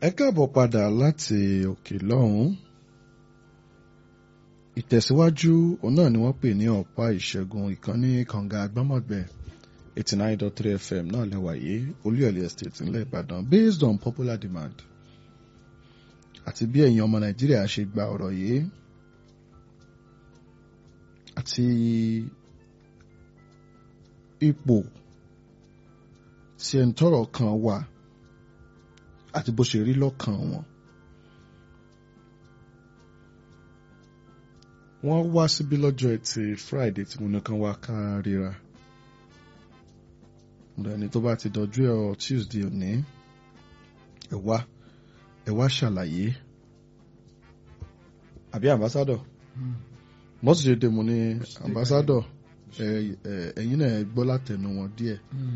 ẹ káàbọ̀ padà láti òkè lọ́hùn-ún ìtẹ̀síwájú òun náà ni wọ́n pè ní ọ̀pá ìṣẹ́gun ìkànnì kànga agbámọ̀gbẹ́ eighty nine dot three fm náà lẹ́wà yìí olúyọ̀lé estate ńlẹ̀ ìbàdàn based on popular demand àti bí ẹ̀yin ọmọ nàìjíríà ṣe gba ọ̀rọ̀ yìí àti ipò tí ẹni tọ́rọ̀ kan wà àti bó ṣe rí lọ́kàn wọn. wọ́n wá síbí lọ́jọ́ ẹtì friday tí mo ní kan wá ká ríra ẹni tó bá ti dọjú ẹ ọ tuesday òní ẹ wá ẹ wá ṣàlàyé àbí ambassador mọ́tò ṣe dé mo ní ambassador ẹ̀yin náà gbọ́ látẹnu wọn díẹ̀